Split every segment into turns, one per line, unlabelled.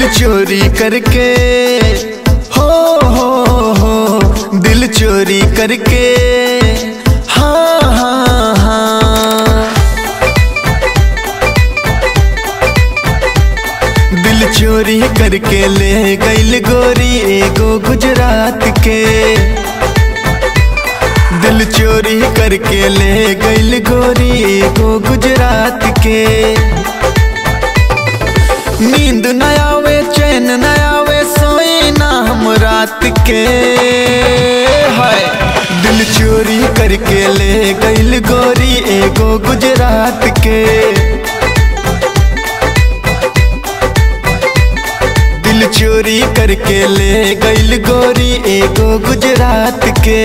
चोरी करके हो हो हो दिल चोरी करके हाँ हाँ हाँ दिल चोरी करके ले गईल गोरी एगो गुजरात के दिल चोरी करके ले गईल गोरी एगो गुजरात के नींद न आवे चैन न आवे सोई ना हम रात के हाय दिल चोरी करके ले गईल गोरी एगो गुजरात के दिल चोरी करके ले गईल गोरी एगो गुजरात के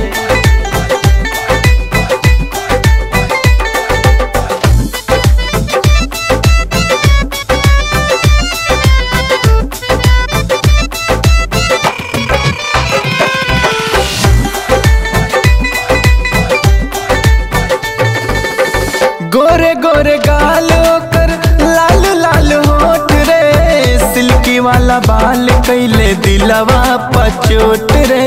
गोरे गोरे गाल कर लाल लाल होठ रे सिल्की वाला बाल कैले दिलवा पचोट रे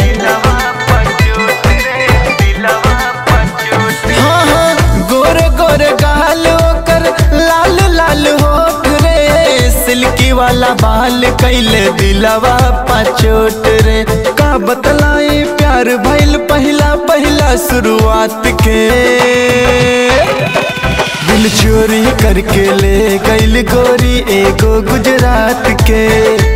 हाँ हाँ गोरे गोरे गाल कर लाल लाल होठ रे सिल्की वाला बाल कैले दिलवा पचोट रे का बतलाई प्यार भइल पहला पहला शुरुआत के दिल चोरी करके ले गईल गोरी एगो गुजरात के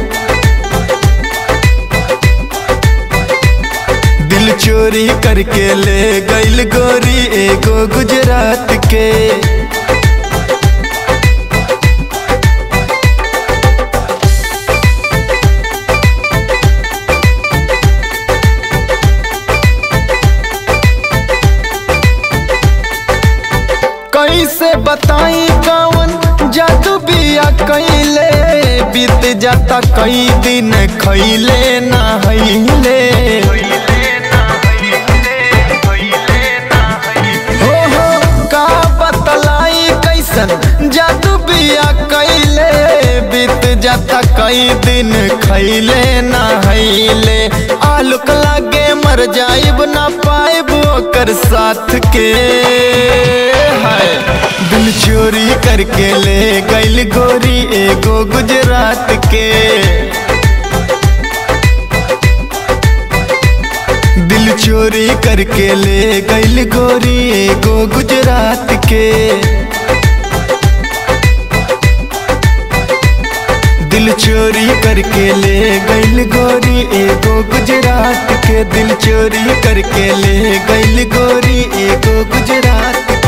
दिल चोरी करके ले गईल गोरी एगो गुजरात के कैसे बताई कौन जादू बिया कैले बीत जाता कई दिन खैले ना हईले हो हो का बतलाई कैसन जादू बिया कैले बीत जाता कई दिन खैले ना हईले आलूक लागे मर जाइब ना पाइब ओकर साथ के हाय दिल चोरी करके ले गईल गोरी एगो गुजरात के दिल चोरी करके ले गईल गोरी एगो गुजरात के दिल चोरी करके ले गईल गोरी एगो गुजरात के दिल चोरी करके ले गईल गोरी एगो गुजरात